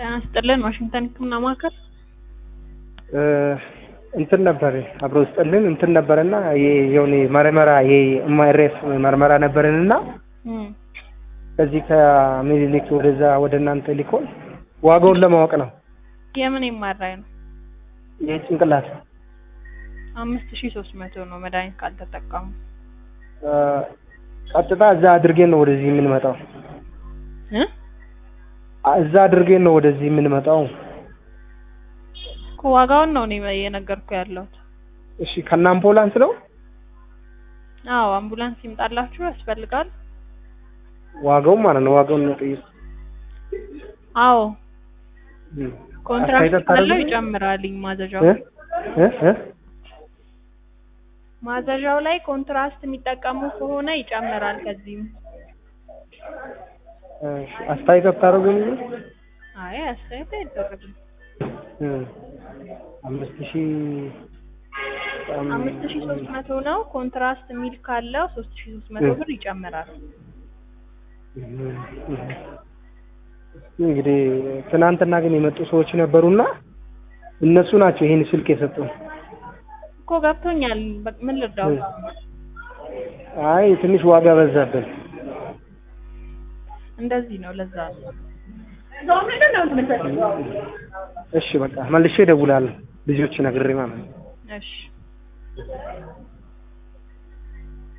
ጤና ይስጥልን ዋሽንግተን ህክምና ማዕከል እንትን ነበር አብሮ ስጥልን እንትን ነበርና የሆነ መርመራ ይሄ ኤምአርኤፍ መርመራ ነበርንና ከዚህ ከምኒልክ ወደዛ ወደ እናንተ ሊኮን ዋጋውን ለማወቅ ነው። የምን የማራይ ነው? የጭንቅላት አምስት ሺ ሶስት መቶ ነው መድኃኒት ካልተጠቀሙ። ቀጥታ እዛ አድርጌን ነው ወደዚህ የምንመጣው። እ እዛ አድርጌን ነው ወደዚህ የምንመጣው። እኮ ዋጋውን ነው እኔ እየነገርኩ ያለሁት። እሺ ከነ አምቡላንስ ነው አዎ አምቡላንስ ይምጣላችሁ ያስፈልጋል። ዋጋው ማለት ነው። ዋጋውን ነው ጠይቅ። አዎ ኮንትራክት አስተያየት ካለው አታደርጉም? ይጨምራልኝ ማዘዣው እ እ እ ማዘዣው ላይ ኮንትራስት የሚጠቀሙ ከሆነ ይጨምራል። ከዚህም እሺ አስተያየት አታደርጉም? አይ አስተያየት አይደረግም። እ አምስት ሺህ በጣም አምስት ሺ ሶስት መቶ ነው። ኮንትራስት የሚል ካለው ሶስት ሺ ሶስት መቶ እ ብር ይጨምራል። እንግዲህ ትናንትና ግን የመጡ ሰዎች ነበሩና እነሱ ናቸው ይሄን ስልክ የሰጡን። እኮ ገብቶኛል። በ- ምን ልርዳው? አይ ትንሽ ዋጋ በዛብን። እንደዚህ ነው። ለዛ ነው። እሺ በቃ መልሼ እደውላለሁ ልጆች ነግሬ ማለት ነው። እሺ